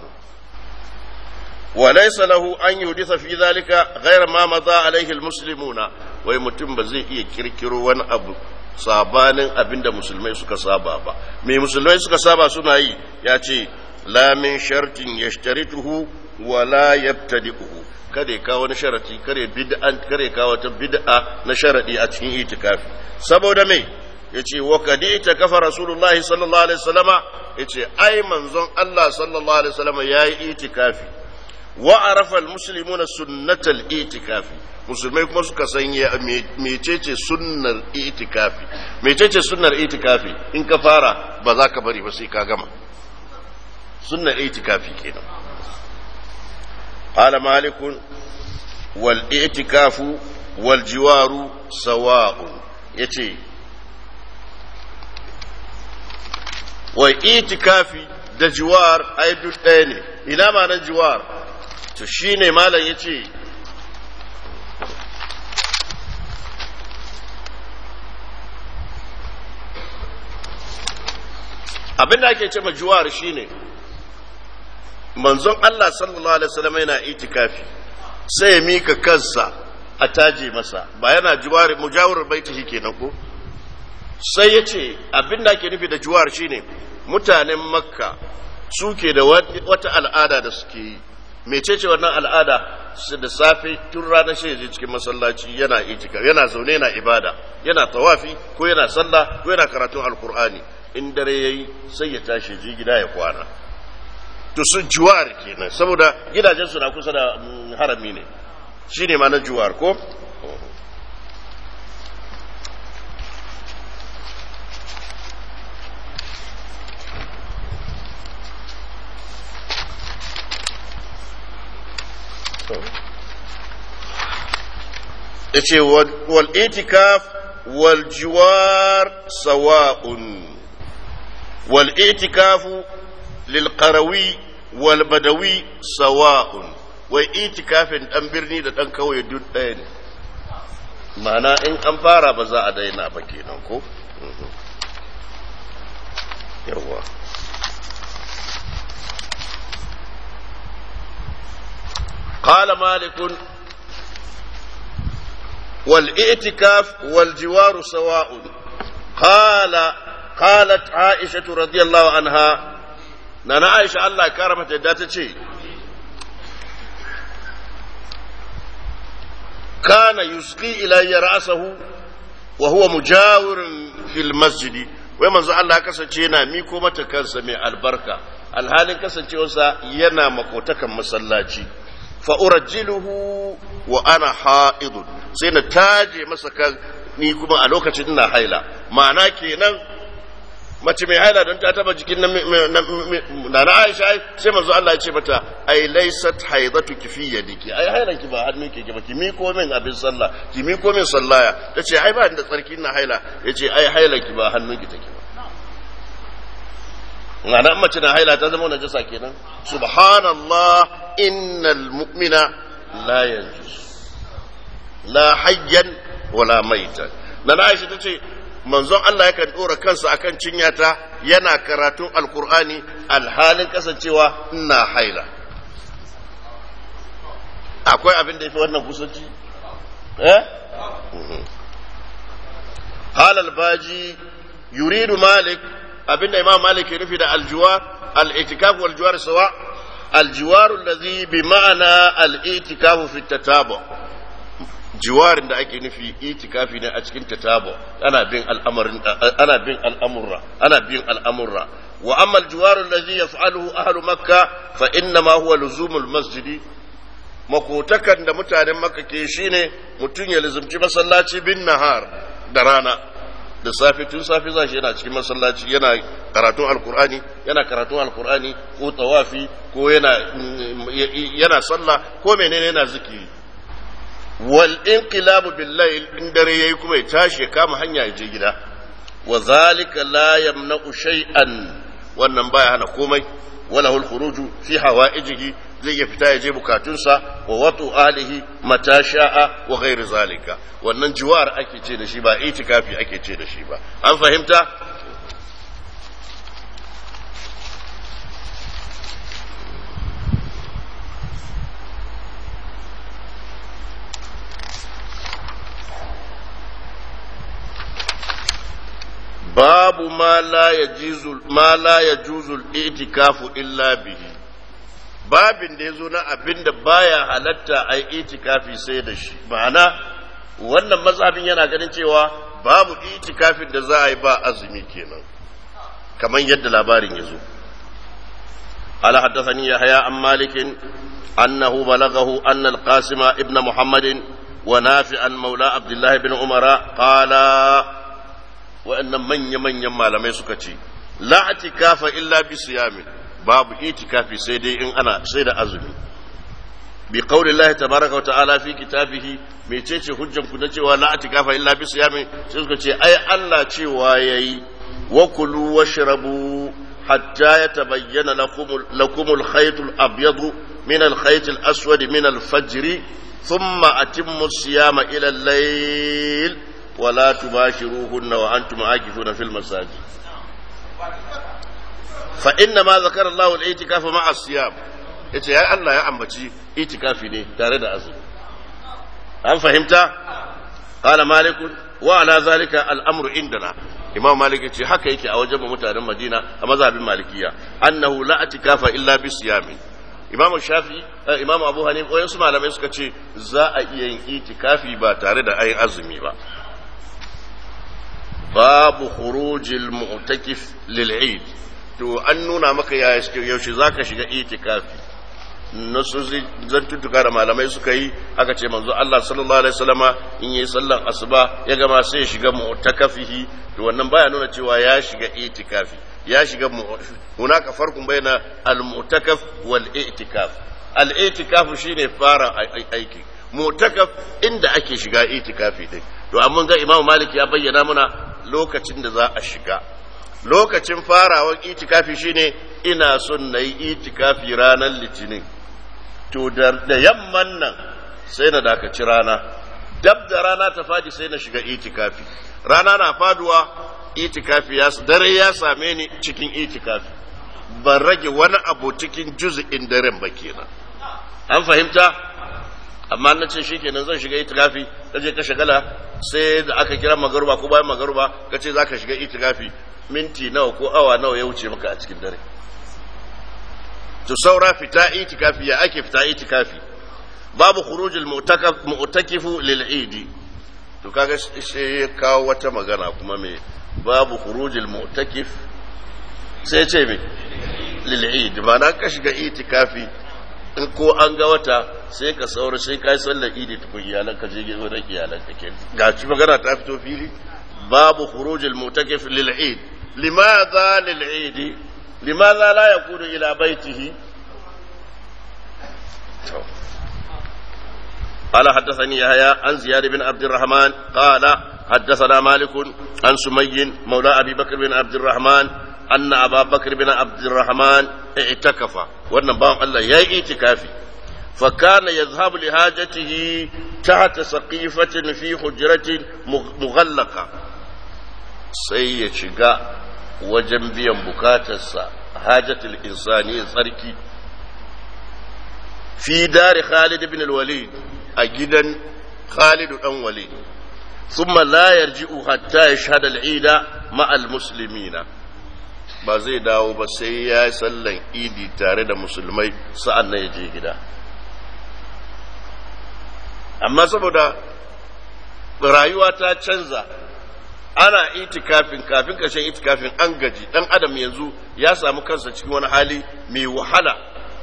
وليس له أن يحدث في ذلك غير ما مضى عليه المسلمون wai mutum ba zai iya kirkiro wani abu sabanin abin da musulmai suka saba ba mai musulmai suka saba suna yi ya ce la min shartin yashtarituhu wa la yabtadi'uhu kada ya kawo wani sharati kare bid'an kare kawo ta bid'a na sharadi a cikin itikafi saboda me yace wa kadi ta kafa rasulullahi sallallahu alaihi wasallama yace ai manzon Allah sallallahu alaihi wasallama yayi itikafi wa arafa almuslimuna sunnatal itikafi musulmai kuma suka san mecece sunnar itikafi mecece sunnar itikafi in ka fara ba za ka bari ba sai ka gama sunnar itikafi kenan qala malikun wal itikafu wal jiwaru sawa'un yace wai itikafi da jiwar ai duk ɗaya ne ina ma na jiwar to shi ne malam ya ce abinda ake ce ma juwar shi ne manzon Allah sallallahu alaihi wasallam yana itikafi sai ya mika kansa a taje masa ba yana juwar mujawar baiti shi kenan ko sai ya ce abinda ake nufi da juwar shi ne mutanen makka suke da wata al'ada da suke yi mecece wannan al'ada su da safe tun ranar shi je cikin masallaci yana itikaf yana zaune yana ibada yana tawafi ko yana sallah ko yana karatun alkur'ani in dare yayi sai ya tashi je gida ya kwana to sun juwar kenan saboda gidajen su na kusa da harami ne shine ma na juwar ko yace wal itikaf wal jiwar sawa'un wal itikafu lil qarawi wal badawi sawa'un wai itikafin dan birni da dan kauye duk ɗaya ne ma'ana in an fara ba za a daina ba kenan ko yawa قال مالك والاعتكاف والجوار سواء قال قالت عائشة رضي الله عنها نانا عائشة الله كرمت داتشي كان يسقي إلي رأسه وهو مجاور في المسجد ومن زعل الله كسجينا ميكو متكنس من البركة الحال كسجيوسا ينا مكوتكا مسلاتي fa'urajjiluhu wa ana ha'idun sai na taje masa kan ni kuma a lokacin ina haila ma'ana kenan mace mai haila don ta taba jikin na na aisha sai manzo Allah ya ce mata ai laysat haidatu ki fi yadiki ai hailan ki ba hannun ki ba ki mi ko min abin sallah ki mi ko min sallaya tace ai ba da tsarki ina haila yace ai hailan ki ba hannun ki take ba ma'ana mace na haila ta zama najasa kenan subhanallah innal mu'mina la yanjus la hayyan wala maitan na Aisha tace manzon Allah yakan dora kansa akan cinyata yana karatun alkur'ani alhalin kasancewa ina haila akwai abin da yafi wannan kusanci eh halal baji yuridu malik abinda imam malik ya nufi da aljuwa al-itikaf wal juwar sawa aljiwaru allazi bi ma'ana al-itikafu fi tatabu jiwarin da ake nufi itikafi ne a cikin tatabu ana bin al'amarin ana bin al'amurra ana bin al'amurra wa amma al-jiwaru allazi yaf'aluhu ahlu makka fa inna ma huwa luzumul masjidi makotakan da mutanen makka ke shine mutum ya lizumci masallaci bin nahar da rana da safe tun safe za shi yana cikin masallaci yana karatun alkur'ani yana karatun alkur'ani ko tawafi ko yana yana sallah ko menene yana zikiri wal inqilabu bil layl in dare yayi kuma ya tashi ya kama hanya ya je gida wa zalika la yamna'u shay'an wannan baya hana komai wala hul khuruju fi hawaijihi zai iya fita ya je bukatunsa wa watu alihi mata sha'a wa ghairi zalika wannan jiwar ake ce da shi ba itikafi ake ce da shi ba an fahimta babu ma la yajuzu ma la yajuzu al-i'tikafu illa bihi babin da yazo na abinda baya halatta ai itikafi sai da shi ma'ana wannan mazhabin yana ganin cewa babu itikafin da za a yi ba azumi kenan kamar yadda labarin yazo قال حدثني يحيى عن مالك أنه بلغه أن القاسم ابن محمد ونافعا مولى عبد الله بن عمر قال wa'annan manya-manyan malamai suka ce la atikafa illa bi siyamin babu itikafi sai dai in ana sai da azumi bi qauli Allah tabaraka wa ta'ala fi kitabihi mecece hujjan ku na cewa la atikafa illa bi siyamin sai suka ce ai Allah cewa yayi wa kulu washrabu hatta yatabayyana lakum lakum al-khayt al-abyad min al-khayt al-aswad min al-fajr thumma atimmu siyama ila al-layl ولا تباشروهن وأنتم عاكفون في المساجد فإنما ذكر الله الاعتكاف مع الصيام yace ya Allah ya ambaci itikafi ne tare da azumi an fahimta qala malik wa ala zalika al-amru indana imam malik ce haka yake a wajen mutanen madina a mazhabin malikiya annahu la atikafa illa bi siyami imam shafi imam abu hanif wayansu malamai suka ce za a iya yin itikafi ba tare da ayin azumi ba babu khurujil mu'takif lil eid to an nuna maka yaushe zaka shiga itikafi nasu zantuttuka da malamai suka yi aka ce manzo Allah sallallahu alaihi wasallama in yi sallan asuba ya gama sai ya shiga mu'takafihi to wannan baya nuna cewa ya shiga itikafi ya shiga hunaka farkun baina al-mu'takaf wal i'tikaf al-i'tikaf shine fara aiki mu'takaf inda ake shiga itikafi din to amma ga Imam Malik ya bayyana muna lokacin da za a shiga lokacin farawar itikafi shine ina son na yi itikafi ranar litinin to da yamman nan sai na dakaci rana dab da rana ta fadi sai na shiga itikafi rana na faduwa itikafi ya dare ya same ni cikin itikafi ban rage wani abu cikin juz'in daren ba kenan an fahimta amma na ce shikenan zan shiga itikafi kaje ka shagala sai da aka kira magaruba ko bayan magaruba kace zaka shiga itikafi minti nawa ko awa nawa ya wuce maka a cikin dare to saura fita itikafi ya ake fita itikafi babu khurujul mu'takaf mu'takifu lil eid to kaga sai ya kawo wata magana kuma me babu khurujul mu'takif sai ce me lil eid ma'ana ka shiga itikafi in ko an ga wata sai ka saura sai ka yi sallar idi tukun iyalan ka je gidan iyalan ka kenan ga ci magana ta fito fili babu khurujul mu'takif lil eid limadha lil eid لماذا لا يكون إلى بيته قال حدثني يحيى عن زياد بن عبد الرحمن قال حدثنا مالك عن سمي مولى أبي بكر بن عبد الرحمن أن أبا بكر بن عبد الرحمن اعتكف وأن بام الله يا اعتكافي فكان يذهب لحاجته تحت سقيفة في حجرة مغلقة سيشقى wajen biyan bukatarsa hajatul insani tsarki fi dari Khalid ibn al-Walid a gidan Khalid dan Walid thumma la yarji'u hatta yashhad al-Eid ma'a al-muslimina ba zai dawo ba sai ya yi sallan idi tare da musulmai sa'an nan ya je gida amma saboda rayuwa ta canza ana itikafin kafin kashin itikafin an gaji dan adam yanzu ya samu kansa cikin wani hali mai wahala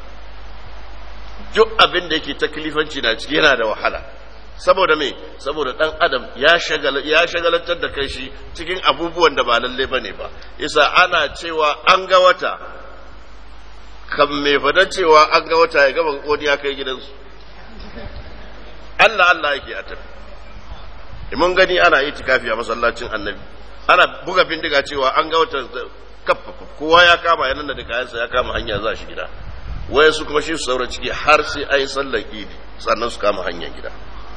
duk abin da yake taklifanci na ciki yana da wahala saboda me saboda dan adam ya shagala ya shagalantar da kai shi cikin abubuwan da ba lalle bane ba isa ana cewa an ga wata kan me fada cewa an ga wata ya gaba wani ya kai gidansu Allah Allah yake a tafi mun gani ana itikafi a masallacin annabi ana buga bindiga cewa an ga wata kafa kowa ya kama yanan da kayansa ya kama hanya za shi gida wayan su kuma shi su saura ciki har sai ayi sallar idi sannan su kama hanyar gida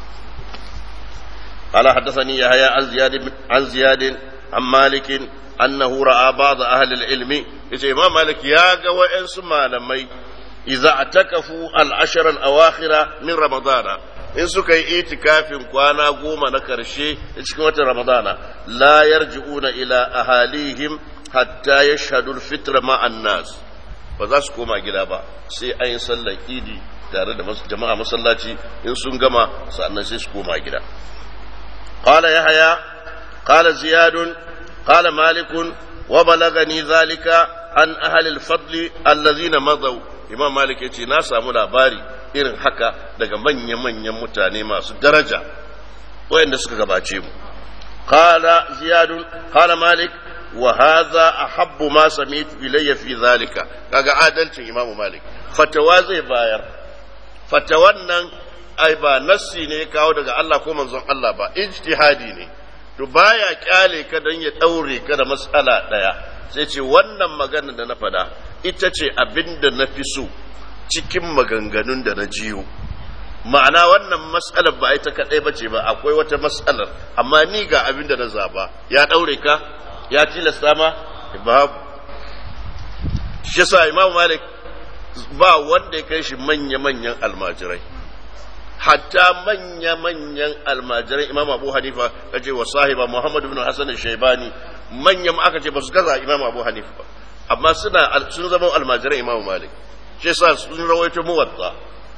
قال حدثني يحيى عن زياد عن زياد عن مالك انه راى بعض اهل العلم يجي امام مالك يا ga wa'ansu malamai idza atakafu al-ashr al-awakhir min ramadana in suka yi itikafin kwana goma na karshe cikin watan ramadana la yarji'una ila ahalihim hatta yashhadu al-fitr ma'an nas ba za su koma gida ba sai an yi sallar idi tare da jama'a masallaci in sun gama sannan sai su koma gida قال يحيى قال زياد قال مالك وبلغني ذلك عن أهل الفضل الذين مضوا إمام مالك يتي ناسا labari irin haka daga manya-manyan mutane masu daraja wayanda suka gabace mu qala ziyad qala malik wa hadha ahabbu ma sami'tu ilayya fi zalika kaga adalcin imamu malik fatawa zai bayar fatawan nan ai ba nassi ne ya kawo daga Allah ko manzon Allah ba ijtihadi ne to baya kyale ka dan ya daure ka da mas'ala daya sai ce wannan magana da na fada ita ce abinda na fi so cikin maganganun da na jiyo ma'ana wannan mas'alar ba ita kadai bace ba akwai wata mas'alar amma ni ga abinda na zaba ya daure ka ya tilasta ma babu shi yasa Imam Malik ba wanda ya kai shi manya-manyan almajirai hatta manya-manyan almajirai imam abu hanifa kace wa sahiba muhammad ibn hasan shaibani manyan aka ce ba su gaza imam abu hanifa ba amma suna sun zama almajiran imam malik shi yasa sun rawaito muwatta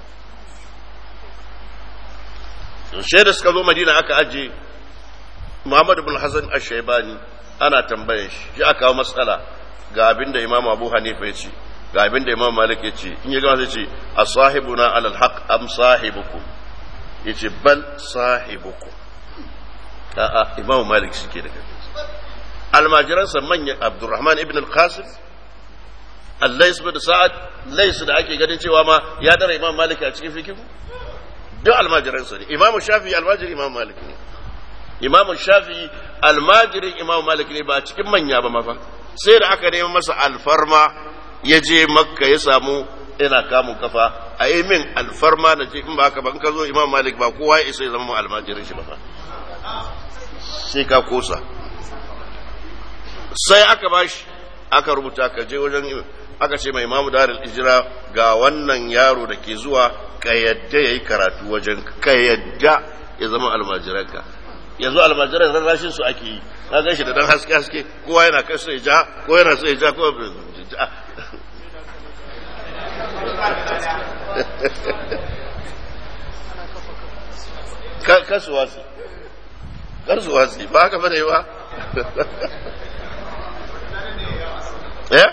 sai da suka zo madina aka aje muhammad ibn hasan ash-shaybani ana tambayan shi shi aka kawo matsala ga abin da imam abu hanifa ya ce ga abin da imam malik ya ce in ya gama sai ce a sahibuna alal haq am sahibukum ya ce bal sahibukum a'a imam malik shi ke da kai almajiransa manyan abdurrahman ibn al-qasim allais bin sa'ad lais da ake ganin cewa ma ya dara imam malik a cikin fikihu duk almajiransa ne imam shafi almajiri imam malik ne imam shafi almajirin imam malik ne ba cikin manya ba mafa sai da aka nemi masa alfarma ya je makka ya samu ina kamun kafa a yi min alfarma na ce in ba haka ba in ka zo imam malik ba kowa ya isa ya zama almajirin shi ba fa sai ka kosa sai aka bashi aka rubuta ka je wajen aka ce mai imamu darul ijira ga wannan yaro da ke zuwa ka yadda ya yi karatu wajen ka yadda ya zama almajiranka yanzu almajiran rarrashin su ake yi na gan shi da dan haske haske kowa yana kai sai ja ko yana sai ja ko kasuwa su kasuwa su ba haka bane ba eh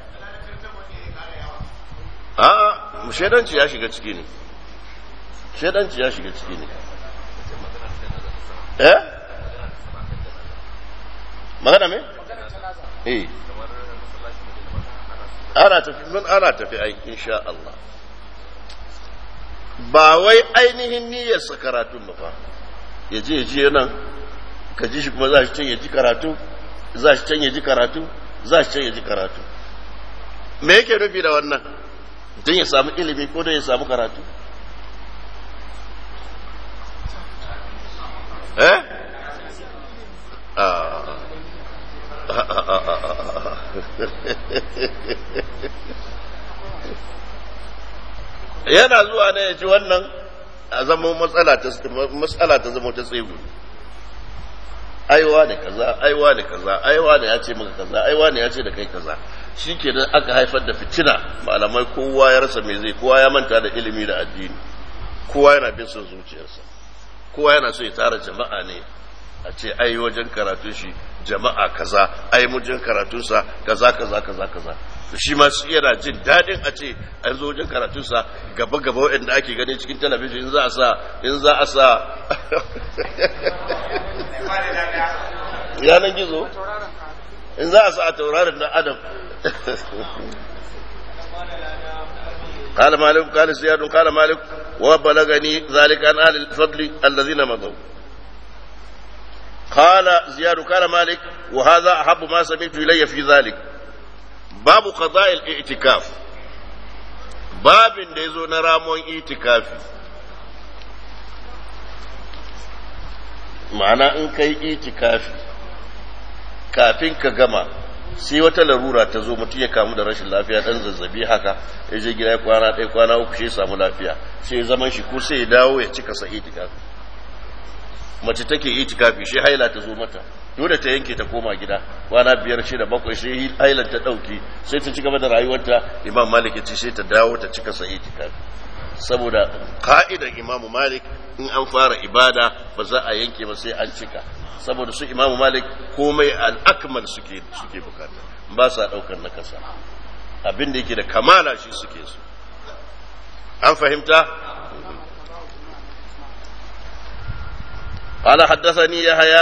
a shaidanci ya shiga ciki ne shaidanci ya shiga ciki ne eh magana me eh ana tafi mun ana tafi ai insha Allah ba wai ainihin niyyar sa karatun ba fa ya je ya je nan ka ji shi kuma za shi can ya ji karatu za shi can ya ji karatu za shi can ya ji karatu me yake nufi da wannan don ya samu ilimi ko don ya samu karatu eh yana zuwa ne ya ji wannan a zama matsala ta zama ta tsegu aiwa da kaza aiwa da kaza aiwa da ya ce maka kaza aiwa da ya ce da kai kaza shi ke aka haifar da fitina malamai kowa ya rasa mai zai kowa ya manta da ilimi da addini kowa yana bin son zuciyarsa kowa yana so ya tara jama'a ne a ce ai wajen karatun shi jama'a kaza ai wajen karatunsa kaza kaza kaza kaza shi ma su yana jin daɗin a ce an zo wajen karatunsa gaba gaba waɗanda ake gani cikin talabijin in za a sa in za a sa yanan gizo in za a sa a taurarin dan adam قال مالك قال زياد قال مالك وبلغني ذلك عن اهل الفضل الذين مضوا قال زياد قال مالك وهذا احب ما سمعت الي في ذلك باب قضاء الاعتكاف باب da yazo na ramon itikafi ma'ana in kai itikafi kafin ka gama sai wata larura ta zo mutum ya kamu da rashin lafiya dan zazzabi haka ya je gida kwana ɗaya kwana uku shi ya samu lafiya sai zaman shi ko sai ya dawo ya cika sa itikafi mace take itikafi shi haila ta zo mata dole ta yanke ta koma gida kwana biyar shida bakwai sai hailan ta ɗauki sai ta ci gaba da rayuwarta imam malik ya ce sai ta dawo ta cika sa itikafi saboda ka'idan imamu malik in an fara ibada ba za a yanke ba sai an cika saboda su imamu malik komai al'akmal suke suke bukata ba sa daukar na kasa abin da yake da kamala shi suke su an fahimta قال حدثني يحيى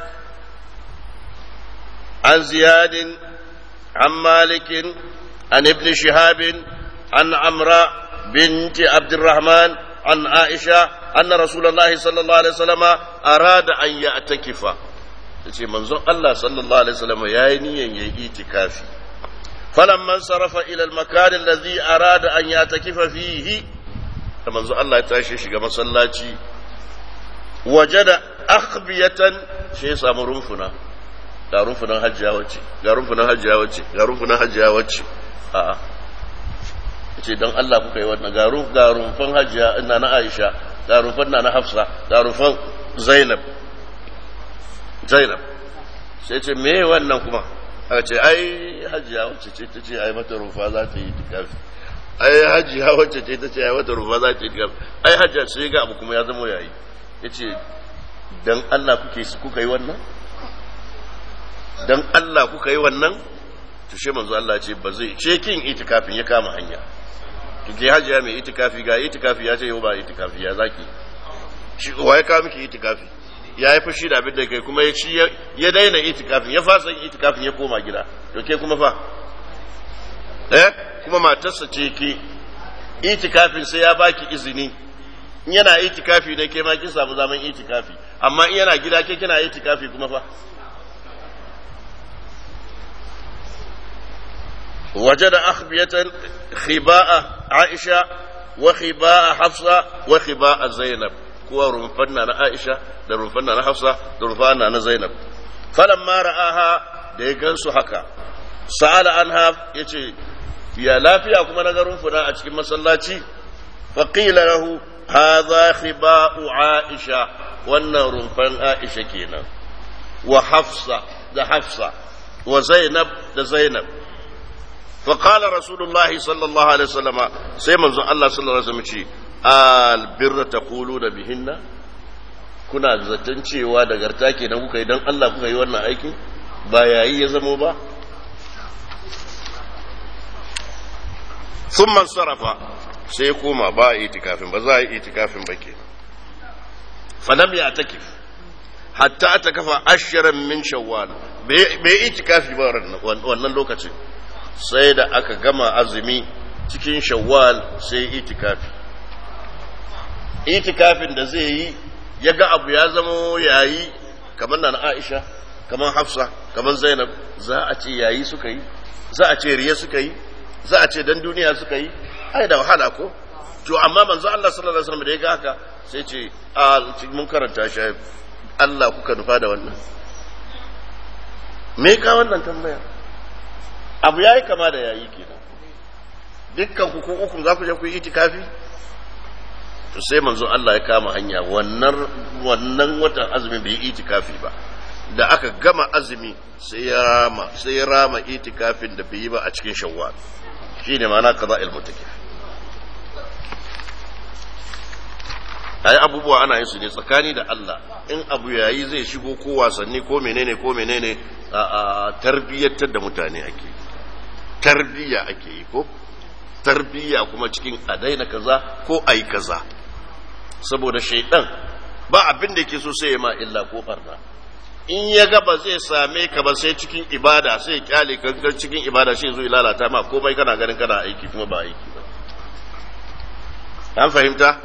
عن زياد عن مالك عن ابن شهاب عن عمرو بنت عبد الرحمن عن عائشة أن رسول الله صلى الله عليه وسلم أراد أن يعتكف yace manzon Allah sallallahu alaihi wasallam yayi niyyar yayi itikafi falamman sarafa ila al-makan alladhi arada an yatakifa fihi da manzon Allah ya tashi shiga masallaci wajada akhbiyatan sai ya samu rumfuna ga rumfunan hajjiya wacce ga rumfunan hajjiya wacce ga rumfunan hajjiya wacce a'a ce don Allah kuka yi wannan garu garumfan hajiya ina na Aisha garumfan na na Hafsa garumfan Zainab Zainab sai ce me wannan kuma aka ce ai hajiya wacce ce ta ce ai mata rufa za ta yi itikafi ai hajiya wacce ce ta ce ai mata rufa za ta yi itikafi ai hajiya sai ga abu kuma ya zama yayi yace dan Allah kuke kuka yi wannan dan Allah kuka yi wannan to she manzo Allah ce ba zai ce kin itikafin ya kama hanya kike hajiya mai itikafi ga itikafi ya ce yau ba itikafi ya zaki shi wa ya kawo miki itikafi ya yi fushi da abin da kai kuma ya ci ya daina itikafin ya fasa itikafin ya koma gida to ke kuma fa eh kuma matarsa ce ke itikafin sai ya baki izini in yana itikafi ne ke ma kin samu zaman itikafi amma in yana gida ke kina itikafi kuma fa وجد أخبية خباء عائشة وخباء حفصة وخباء زينب كوا رنفنا عائشة da rumfanna na Hafsa da rumfanna na Zainab falamma ra'aha da ya gansu haka sa'ala anha yace ya lafiya kuma na ga rumfuna a cikin masallaci fa qila lahu hadha khiba'u Aisha wannan rumfan Aisha kenan wa Hafsa da Hafsa wa Zainab da Zainab فقال رسول الله صلى الله عليه وسلم سيما الله صلى الله عليه وسلم البر تقولون بهن kuna zaton cewa da garta kenan kuka yi don Allah kuka yi wannan aikin ba yayi ya zamo ba sun man sarrafa sai koma ba a itikafin ba za a yi itikafin ba ke fadam ya takif hatta ta kafa ashirin min shawwal bai itikafi ba wannan lokacin sai da aka gama azumi cikin shawwal sai itikafi itikafin da zai yi ya ga abu ya zama yayi kamar na Aisha kamar Hafsa kamar Zainab za a ce yayi suka yi za a ce riya suka yi za a ce dan duniya suka yi ai da wahala ko to amma manzo Allah sallallahu alaihi wasallam da ya ga haka sai ce a mun karanta shi Allah kuka nufa da wannan me ka wannan tambaya abu yayi kama da yayi kenan dukkan ku ko uku za ku je ku yi itikafi to sai manzo Allah ya kama hanya wannan wannan watan azumi bai yi itikafi ba da aka gama azumi sai ya rama sai ya rama itikafin da bai yi ba a cikin shawwal shine ma'ana qada'il mutakif ai abubuwa ana yin su ne tsakani da Allah in abu yayi zai shigo ko wasanni ko menene ko menene a tarbiyyatar da mutane ake tarbiyya ake yi ko tarbiyya kuma cikin a daina kaza ko a yi kaza saboda shaidan ba abin da yake so sai ya ma illa ko barna in ya ga ba zai same ka ba sai cikin ibada sai kyale kankan cikin ibada shi zo lalata ma komai kana ganin kana aiki kuma ba aiki ba an fahimta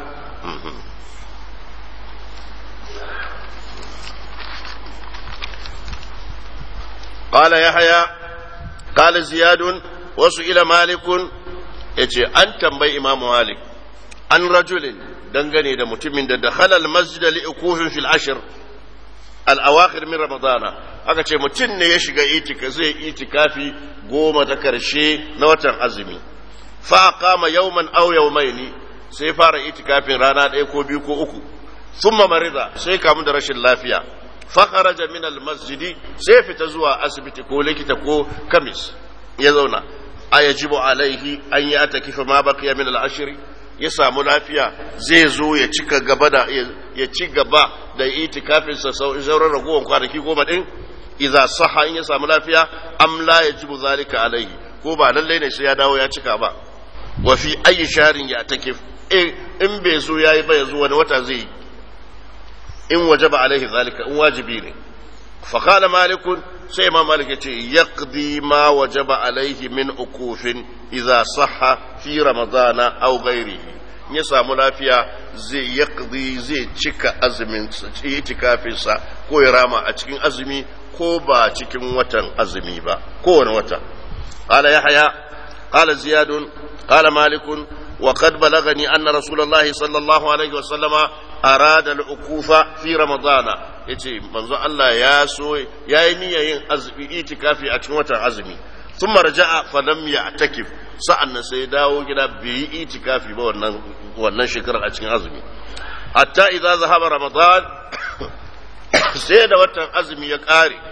قال يحيى قال زياد وسئل مالك yace an tambayi imamu malik an rajulin dangane da mutumin da da halal masjid li ukufin fil ashr al awakhir min ramadana aka ce mutum ne ya shiga itika zai itikafi goma ta karshe na watan azumi fa qama yawman aw yawmaini sai fara itikafin rana ɗaya ko biyu ko uku thumma marida sai kamu da rashin lafiya fa kharaja min al masjidi sai fita zuwa asibiti ko likita ko kamis ya zauna ayajibu alaihi an ya takifa ma baqiya min al-ashri ya samu lafiya zai zo ya cika gaba da ya ci gaba da itikafin sa sauran ragowar kwanaki goma din idza saha in ya samu lafiya am la yajibu zalika alaihi ko ba lalle ne sai ya dawo ya cika ba wa fi ayi sharin ya takif in bai zo yayi ba yazo wani wata zai in wajaba alaihi zalika in wajibi ne فقال مالك سيما مالك يقضي ما وجب عليه من أكوف إذا صح في رمضان أو غيره ya samu lafiya zai yaqdi zai cika azumin itikafinsa ko ya rama a cikin azumi ko ba cikin watan azumi ba kowane wata qala yahya qala ziyad qala malik wa qad balagani anna rasulullahi sallallahu alaihi wa sallama arada al-ukufa fi ramadana yace manzo Allah ya so yayi niyyar yin azumi itikafi a cikin watan azumi thumma raja'a fa lam ya'takif sa'annan sai dawo gida bai yi itikafi ba wannan wannan shekarar a cikin azumi hatta idza zahaba ramadan sai da watan azumi ya kare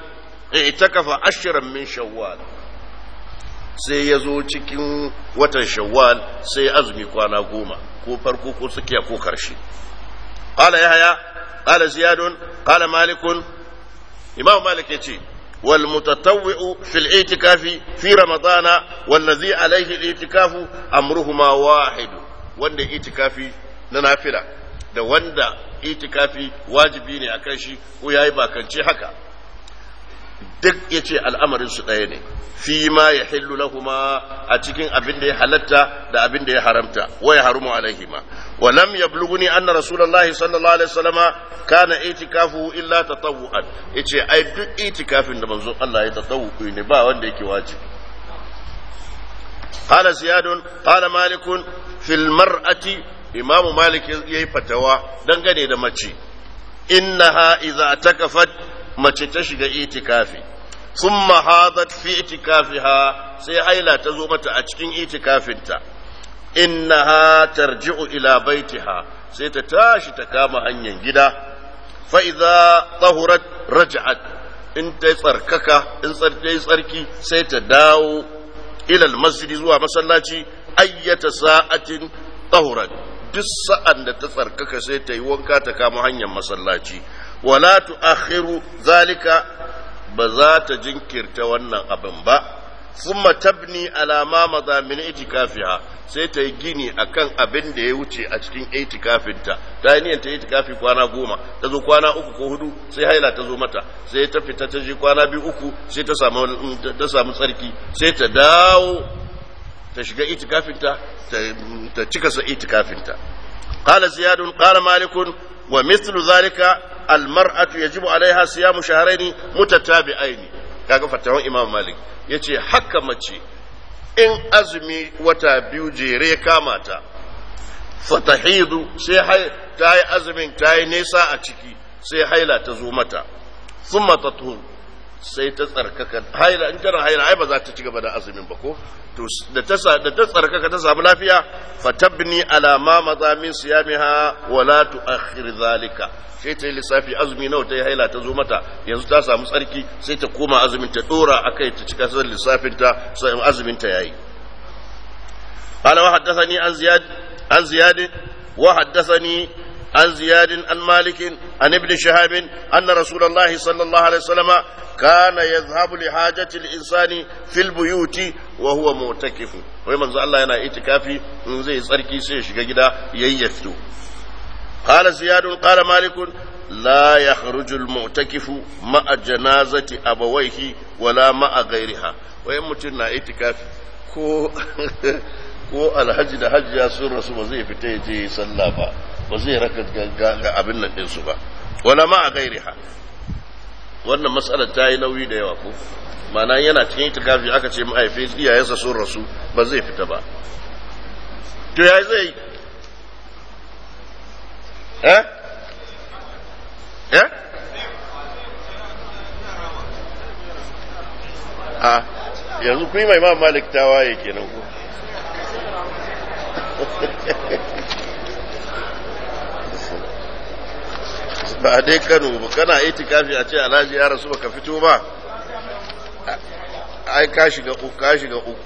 i'takafa ashran min shawwal sai ya zo cikin watan shawwal sai azumi kwana goma ko farko ko tsakiya ko karshe qala yahya qala ziyadun qala malikun imam malik yace wal mutatawwi'u fil i'tikafi fi ramadana wallazi alayhi al i'tikafu amruhuma wahid wanda i'tikafi na nafila da wanda i'tikafi wajibi ne akan shi ko yayi bakance haka duk yace al'amarin su ɗaya ne fi ma ya hillu lahuma a cikin abin da ya halatta da abin da ya haramta wa ya harumu alaihima wa lam yablughuni anna rasulullahi sallallahu alaihi wasallama kana itikafu illa tatawwu'an yace ai duk itikafin da manzon Allah ya tatawwu ne ba wanda yake wajibi qala ziyadun qala malikun fil mar'ati imamu malik yayi fatawa dangane da mace innaha idza takafat mace ta shiga itikafi ثم حاضت في اعتكافها سي هيلا تزو متى أتشكين اعتكافنتا إنها ترجع إلى بيتها سي تتاشي تكاما هنين جدا فإذا طهرت رجعت إن تسركك إن تسركي سي تداو إلى المسجد زوا مسلاتي أية ساعة طهرت duk sa'an da ta tsarkaka sai ta yi wanka ta kama hanyar masallaci wala tu'akhiru zalika ba za ta jinkirta wannan abin ba sun tabni alama maza min itikafiha sai ta yi gini akan abin da ya wuce a cikin itikafinta ta yi niyyar ta itikafi kwana goma ta zo kwana uku ko hudu sai haila ta zo mata sai ta fita ta je kwana biyu uku sai ta samu ta samu tsarki sai ta dawo ta shiga itikafinta ta cika sa itikafinta قال زياد قال مالك ومثل ذلك المرأة يجب عليها صيام شهرين متتابعين kaga fatawan imam malik ya ce haka mace in azumi wata biyu jere kama ta fatahidu sai ta yi azumin ta yi nesa a ciki sai haila ta zo mata thumma tatuhu sai ta tsarkaka haila in tana haila ai ba za ta ci gaba da azumin ba ko to da ta da ta tsarkaka ta samu lafiya fatabni ala ma maza min siyamiha wa la tuakhir zalika sai ta yi lissafi azumi nawa ta yi haila ta zo mata yanzu ta samu tsarki sai ta koma azumin ta dora akai ta cika sai lissafin ta sai azumin ta yayi قال وحدثني عن زياد عن زياد وحدثني عن زياد عن مالك عن ابن شهاب أن رسول الله صلى الله عليه وسلم كان يذهب لحاجة الإنسان في البيوت وهو معتكف ومن زال الله ينا اعتكافي من زي صركي سيش جدا ييفتو قال زياد قال مالك لا يخرج المعتكف مع جنازة أبويه ولا مع غيرها ويمتنا اعتكافي ko ko alhaji da hajjiya sun rasu ba zai fita ya je sallah ba ba zai raka ga abin nan ɗinsu ba wala ma a gairi ha wannan matsalar ta yi nauyi da yawa ko mana yana cikin itikafi aka ce mahaifi iyayensa sun rasu ba zai fita ba to ya zai eh eh a yanzu ku yi mai ma malik tawaye kenan ko ba dai kano ba kana itikafi a ce alhaji ya rasu baka fito ba ai ka shiga uku ka shiga uku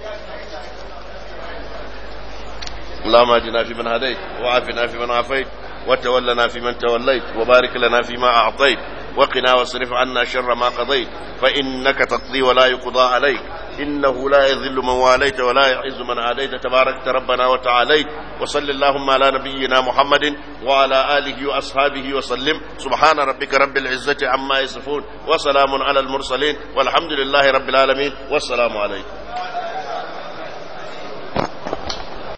اللهم اهدنا فيمن هديت وعافنا فيمن عافيت وتولنا فيمن توليت وبارك لنا فيما اعطيت وقنا واصرف عنا شر ما قضيت فانك تقضي ولا يقضى عليك إنه لا يذل من واليت ولا يعز من عاديت تباركت ربنا وتعاليت وصل اللهم على نبينا محمد وعلى آله وأصحابه وسلم سبحان ربك رب العزة عما يصفون وسلام على المرسلين والحمد لله رب العالمين والسلام عليكم